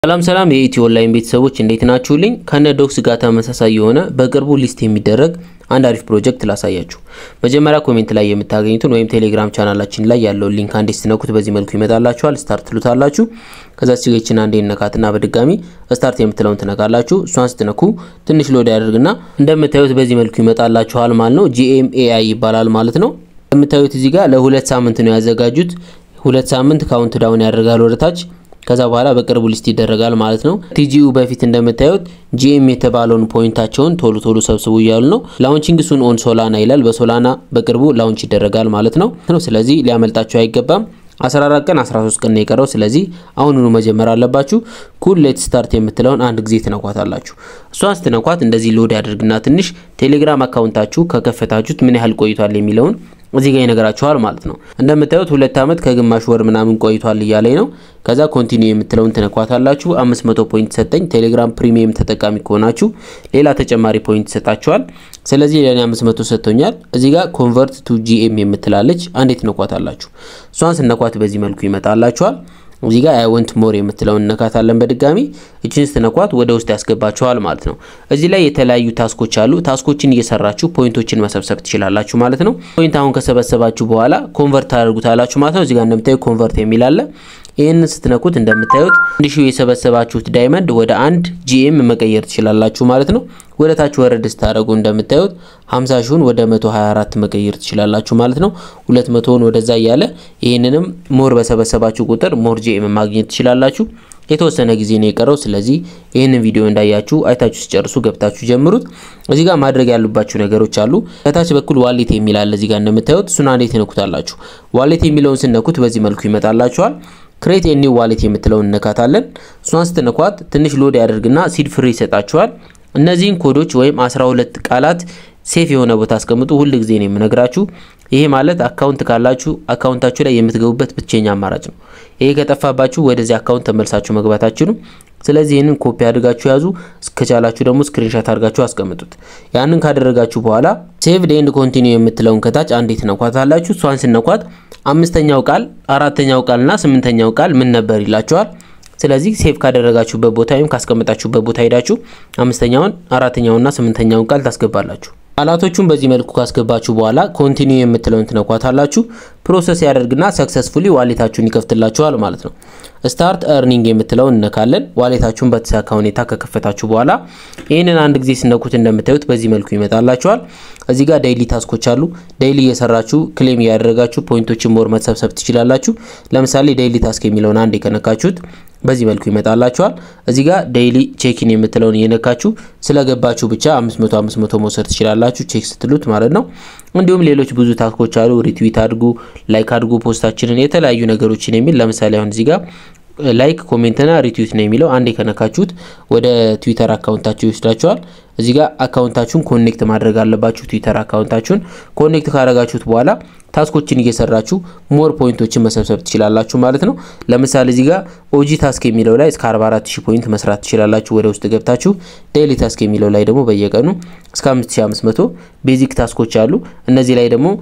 ሰላም ሰላም የኢትዮ ኦንላይን ቤተሰቦች እንዴት ናችሁልኝ? ከነ ዶክስ ጋር ተመሳሳይ የሆነ በቅርቡ ሊስት የሚደረግ አንድ አሪፍ ፕሮጀክት ላሳያችሁ። መጀመሪያ ኮሜንት ላይ የምታገኙትን ወይም ቴሌግራም ቻናላችን ላይ ያለውን ሊንክ አንዴ ስትነኩት በዚህ መልኩ ይመጣላችኋል። ስታርት ትሉታላችሁ። ከዛ ሲገችን አንዴ ነካትና በድጋሚ ስታርት የምትለውን ትነካላችሁ። እሷን ስትነኩ ትንሽ ሎድ ያደርግና እንደምታዩት በዚህ መልኩ ይመጣላችኋል ማለት ነው። ጂኤምኤአይ ይባላል ማለት ነው። እንደምታዩት እዚህ ጋር ለሁለት ሳምንት ነው ያዘጋጁት። ሁለት ሳምንት ካውንት ዳውን ያደርጋል ወደታች ከዛ በኋላ በቅርቡ ሊስት ይደረጋል ማለት ነው። ቲጂዩ በፊት እንደምታዩት ጂኤም የተባለውን ፖይንታቸውን ቶሎ ቶሎ ሰብስቡ እያሉ ነው። ላውንቺንግ ሱን ኦን ሶላና ይላል። በሶላና በቅርቡ ላውንች ይደረጋል ማለት ነው። ስለዚህ ሊያመልጣቸው አይገባም። 14 ቀን 13 ቀን ነው የቀረው። ስለዚህ አሁኑኑ መጀመር አለባችሁ። ኩል ሌት ስታርት የምትለውን አንድ ጊዜ ትነኳታላችሁ። እሷን ስትነኳት እንደዚህ ሎድ ያደርግና ትንሽ ቴሌግራም አካውንታችሁ ከከፈታችሁት ምን ያህል ቆይቷል የሚለውን እዚህ ጋር ይነግራችኋል ማለት ነው። እንደምታዩት ሁለት ዓመት ከግማሽ ወር ምናምን ቆይቷል እያለኝ ነው። ከዛ ኮንቲኒው የምትለውን ትነኳታላችሁ። 500 ፖይንት ሰጠኝ። ቴሌግራም ፕሪሚየም ተጠቃሚ ከሆናችሁ ሌላ ተጨማሪ ፖይንት ይሰጣችኋል። ስለዚህ ለኔ 500 ሰጥቶኛል። እዚህ ጋር ኮንቨርት ቱ ጂኤም የምትላለች አንዴ ትነኳታላችሁ። እሷን ስነኳት በዚህ መልኩ ይመጣላችኋል። እዚህ ጋር አይ ወንት ሞር የምትለውን እነካታለን በድጋሚ እችን ስትነኳት ወደ ውስጥ ያስገባችኋል ማለት ነው። እዚህ ላይ የተለያዩ ታስኮች አሉ። ታስኮችን እየሰራችሁ ፖይንቶችን መሰብሰብ ትችላላችሁ ማለት ነው። ፖይንት አሁን ከሰበሰባችሁ በኋላ ኮንቨርት ታደርጉታላችሁ ማለት ነው። እዚህ ጋር እንደምታዩ ኮንቨርት የሚል አለ። ይህንን ስትነኩት እንደምታዩት እንዲሹ የሰበሰባችሁት ዳይመንድ ወደ አንድ ጂኤም መቀየር ትችላላችሁ ማለት ነው። ወደ ታች ወረድ ስታደርጉ እንደምታዩት 50 ሺውን ወደ 124 መቀየር ትችላላችሁ ማለት ነው። 200ውን ወደዛ እያለ ይህንንም ሞር በሰበሰባችሁ ቁጥር ሞር ጂኤም ማግኘት ትችላላችሁ። የተወሰነ ጊዜ ነው የቀረው። ስለዚህ ይህንን ቪዲዮ እንዳያችሁ አይታችሁ ሲጨርሱ ገብታችሁ ጀምሩት። እዚህ ጋር ማድረግ ያሉባችሁ ነገሮች አሉ። ከታች በኩል ዋሌት የሚል አለ። እዚህ ጋር እንደምታዩት እሱን አንዴ ትነኩታላችሁ። ዋሌት የሚለውን ስነኩት በዚህ መልኩ ይመጣላችኋል። ክሬት ኒው ዋሌት የምትለውን እነካታለን። እሷን ስትነኳት ትንሽ ሎድ ያደርግና ሲድ ፍሪ ይሰጣችኋል። እነዚህን ኮዶች ወይም 12 ቃላት ሴፍ የሆነ ቦታ አስቀምጡ። ሁል ጊዜ ነው የምነግራችሁ። ይሄ ማለት አካውንት ካላችሁ አካውንታችሁ ላይ የምትገቡበት ብቸኛ አማራጭ ነው። ይሄ ከጠፋባችሁ ወደዚህ አካውንት ተመልሳችሁ መግባት አትችሉም። ስለዚህ ይህንን ኮፒ አድርጋችሁ ያዙ። እስከቻላችሁ ደግሞ ስክሪንሻት አድርጋችሁ አስቀምጡት። ያንን ካደረጋችሁ በኋላ ሴቭ ኤንድ ኮንቲኒው የምትለውን ከታች አንዴ ትነኳታላችሁ። እሷን ስነኳት አምስተኛው ቃል፣ አራተኛው ቃልና ስምንተኛው ቃል ምን ነበር ይላችኋል። ስለዚህ ሴቭ ካደረጋችሁበት ቦታ ወይም ካስቀመጣችሁበት ቦታ ሄዳችሁ አምስተኛውን አራተኛውንና ስምንተኛውን ቃል ታስገባላችሁ። ቃላቶቹን በዚህ መልኩ ካስገባችሁ በኋላ ኮንቲኒው የምትለውን ትነኳታላችሁ። ፕሮሰስ ያደርግና ሰክሰስፉሊ ዋሌታችሁን ይከፍትላችኋል ማለት ነው። ስታርት እርኒንግ የምትለውን እነካለን። ዋሌታችሁን በተሳካ ሁኔታ ከከፈታችሁ በኋላ ይህንን አንድ ጊዜ ስነኩት እንደምታዩት በዚህ መልኩ ይመጣላችኋል። እዚህ ጋር ዴይሊ ታስኮች አሉ። ዴይሊ እየሰራችሁ ክሌም እያደረጋችሁ ፖይንቶችን ሞር መሰብሰብ ትችላላችሁ። ለምሳሌ ዴይሊ ታስክ የሚለውን አንድ የከነካችሁት በዚህ መልኩ ይመጣላችኋል። እዚህ ጋር ዴይሊ ቼኪን የምትለውን እየነካችሁ ስለገባችሁ ብቻ 500 500 መውሰድ ትችላላችሁ ቼክ ስትሉት ማለት ነው። እንዲሁም ሌሎች ብዙ ታስኮች አሉ። ሪትዊት አድርጉ፣ ላይክ አድርጉ ፖስታችንን፣ የተለያዩ ነገሮችን የሚል ለምሳሌ አሁን እዚህ ጋር ላይክ ኮሜንትና ሪትዊት ነው የሚለው አንዴ ከነካችሁት ወደ ትዊተር አካውንታችሁ ይወስዳችኋል። እዚህ ጋር አካውንታችሁን ኮኔክት ማድረግ አለባችሁ። ትዊተር አካውንታችሁን ኮኔክት ካደረጋችሁት በኋላ ታስኮችን እየሰራችሁ ሞር ፖይንቶችን መሰብሰብ ትችላላችሁ ማለት ነው። ለምሳሌ እዚህ ጋር ኦጂ ታስክ የሚለው ላይ እስከ 44000 ፖይንት መስራት ትችላላችሁ ወደ ውስጥ ገብታችሁ። ዴይሊ ታስክ የሚለው ላይ ደግሞ በየቀኑ እስከ 5500 ቤዚክ ታስኮች አሉ። እነዚህ ላይ ደግሞ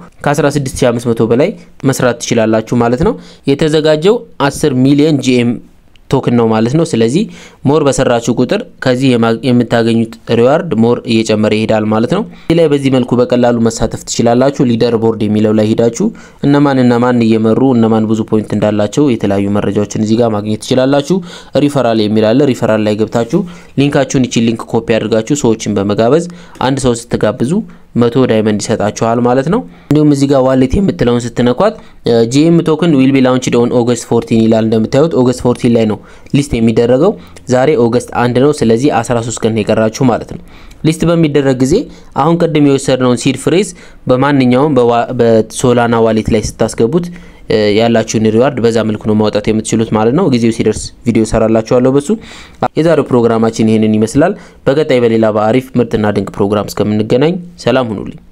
ከ16500 በላይ መስራት ትችላላችሁ ማለት ነው። የተዘጋጀው 10 ሚሊዮን ጂኤም ቶክን ነው ማለት ነው። ስለዚህ ሞር በሰራችሁ ቁጥር ከዚህ የምታገኙት ሪዋርድ ሞር እየጨመረ ይሄዳል ማለት ነው። እዚህ ላይ በዚህ መልኩ በቀላሉ መሳተፍ ትችላላችሁ። ሊደር ቦርድ የሚለው ላይ ሄዳችሁ እነማን እነማን እየመሩ እነማን ብዙ ፖይንት እንዳላቸው የተለያዩ መረጃዎችን እዚህ ጋር ማግኘት ትችላላችሁ። ሪፈራል የሚል አለ። ሪፈራል ላይ ገብታችሁ ሊንካችሁን ይቺን ሊንክ ኮፒ አድርጋችሁ ሰዎችን በመጋበዝ አንድ ሰው ስትጋብዙ መቶ ዳይመንድ ይሰጣችኋል ማለት ነው። እንዲሁም እዚህ ጋር ዋሌት የምትለውን ስትነኳት ጂኤም ቶክን ዊል ቢ ላውንችድ ኦን ኦገስት 14 ይላል። እንደምታዩት ኦገስት 14 ላይ ነው ሊስት የሚደረገው። ዛሬ ኦገስት አንድ ነው። ስለዚህ 13 ቀን የቀራችሁ ማለት ነው። ሊስት በሚደረግ ጊዜ አሁን ቅድም የወሰድነውን ሲድ ፍሬዝ በማንኛውም በሶላና ዋሌት ላይ ስታስገቡት ያላችሁን ሪዋርድ በዛ መልኩ ነው ማውጣት የምትችሉት ማለት ነው። ጊዜው ሲደርስ ቪዲዮ ሰራላችኋለሁ በሱ። የዛሬው ፕሮግራማችን ይህንን ይመስላል። በቀጣይ በሌላ በአሪፍ ምርጥና ድንቅ ፕሮግራም እስከምንገናኝ ሰላም ሁኑልኝ።